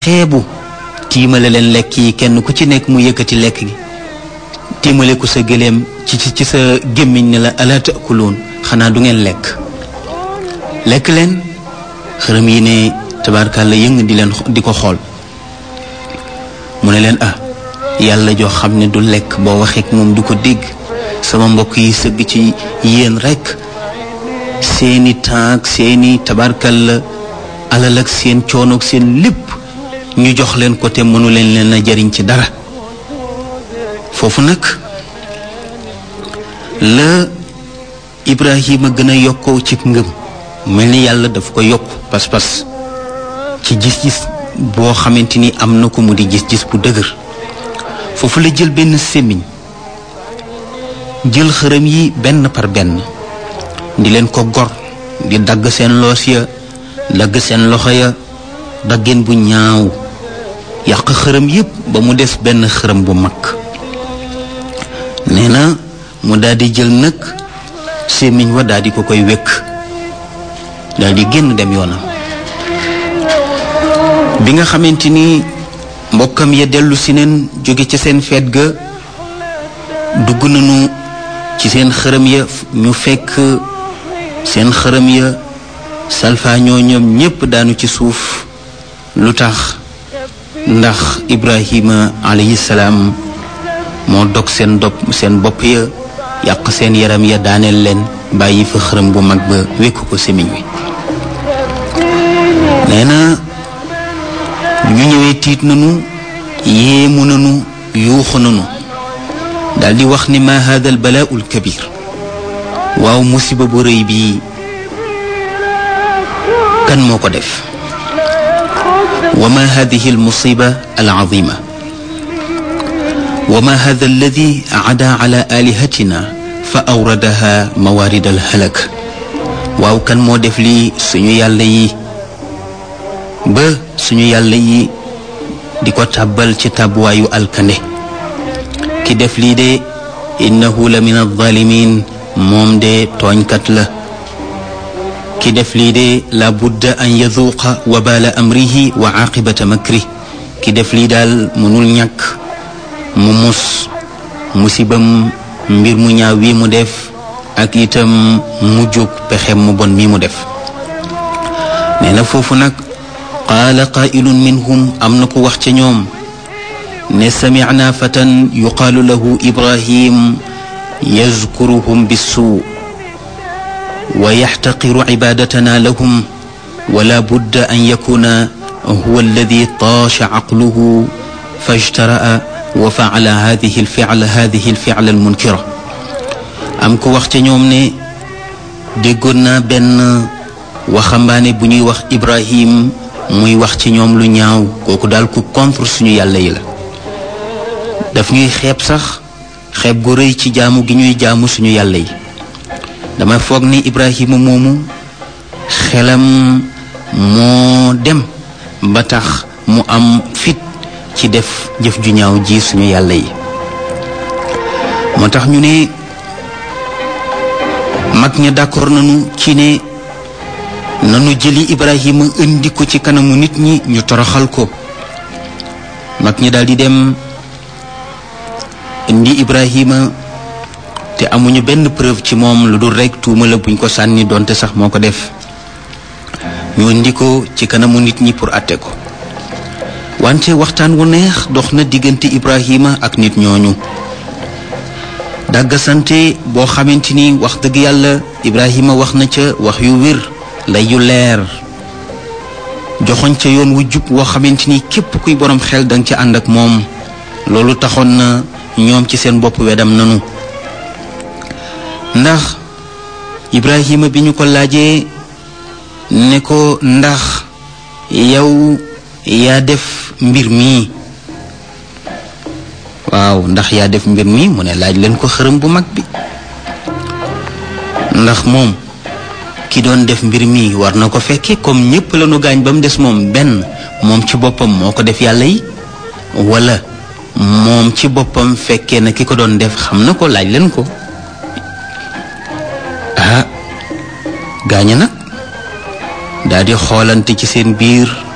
xeebu tiimale leen lekk yi kenn ku ci nekk mu yëkkati lekk gi tiimale ko sa gëléem ci ci sa gémmiñ ne la ala taakuluun xanaa du ngeen lekk lekk leen xërëm yi ne tabaarkàlla yëng di leen di ko xool mu ne leen ah yàlla joo xam ne du lekk boo waxee moom du ko dégg sama mbokk yi sëgg ci yéen rekk seeni taak seeni tabaarkàlla alal ak seen coono ak seen lépp ñu jox leen ko te mënu leen leen a jariñ ci dara foofu nag la Ibrahima gën a yokkoo ci ngëm mel ni yàlla daf ko yokk pas-pas ci gis-gis boo xamante ni am na ko mu di gis-gis bu dëgër foofu la jël benn sémmiñ jël xërëm yi benn par benn di leen ko gor di dagg seen loos ya dagg seen loxo ya daggeen bu ñaaw yàq xërëm yépp ba mu des benn xërëm bu mag nee na mu daldi jël nag sémmiñ wa daldi ko koy wékk daldi génn dem yoonam bi nga xamante ni mbokkam ya dellu si neen jóge ca seen feet ga dugg nañu ci seen xërëm ya ñu fekk seen xërëm ya salfaañoo ñoom ñépp daanu ci suuf lu tax ndax Ibrahima alayhi salaam moo dog seen dop seen bopp ya yàq seen yaram ya daaneel leen bàyyi fa xërëm bu mag ba wékku ko semiñ wi nee na ñu ñëwee tiit nanu yéemu nanu yuuxu nanu daldi wax ni ma hada al balaau al kabir waaw musiba bu rëy bii kan moo ko def wa ma hadihi al musiba al azima wa ma hada alladi ada ala alihatina fa awradaha mawarid al halak waaw kan moo def lii suñu yàlla yi ba suñu yàlla yi di ko tàbbal ci tàbbuwaayu alkande ki def lii de innahu la min alzalimin moom de tooñkat la ki def lii de la budda an yaduuqa wabaala amrihi wa aqibata makri ki def lii daal mënul ñàkk mu mus musibam mbir mu ñaaw wi mu def ak itam mu jóg pexem mu bon mi mu def nee na foofu nag qaala qaa'ilun minhum am na ko wax ca ñoom ne samicnaa fatan yuqaalu lahu ibrahim yazkuruhum bissuu wa yaxtaqiru cibaadatanaa lahum wala budda an yakuna huwa alladi taasha caqluhu fajtara'a wa facala hadihi alficla hadihi alficla almunkira am ko wax ca ñoom ne déggoon naa benn waxambaane bu ñuy wax ibrahim muy wax ci ñoom lu ñaaw kooku daal ku contre suñu yàlla yi la daf ñuy xeeb sax xeeb gu rëy ci jaamu gi ñuy jaamu suñu yàlla yi dama foog ni Ibrahima moomu xelam moo dem ba tax mu am fit ci def jëf ju ñaaw ji suñu yàlla yi moo tax ñu ne mag ña d'accord nañu ci ne nanu jëli Ibrahima indi ko ci kanamu nit ñi ñu toroxal ko mag ñi daldi dem indi Ibrahima te amuñu benn preuve ci moom lu dul rekk tuuma la buñ ko sànni donte sax moo ko def ñu indi ko ci kanamu nit ñi pour àtte ko wante waxtaan wu neex dox na diggante Ibrahima ak nit ñooñu dàggasante boo xamante ni wax dëgg yàlla Ibrahima wax na ca wax yu wér lay yu leer joxoñ ca yoon wu jub woo xamante ni képp kuy borom xel danga ca ànd ak moom loolu taxoon na ñoom ci seen bopp wedam nanu ndax Ibrahima bi ñu ko laajee ne ko ndax yow yaa def mbir mi waaw ndax yaa def mbir mi mu ne laaj leen ko xërëm bu mag bi ndax moom ki doon def mbir mi war na ko fekke comme ñépp la nu gaañ ba mu des moom benn moom ci boppam moo ko def yàlla yi wala moom ci boppam fekkee na ki ko doon def xam na ko laaj leen ko ah gaaña nag daal di xoolante ci seen biir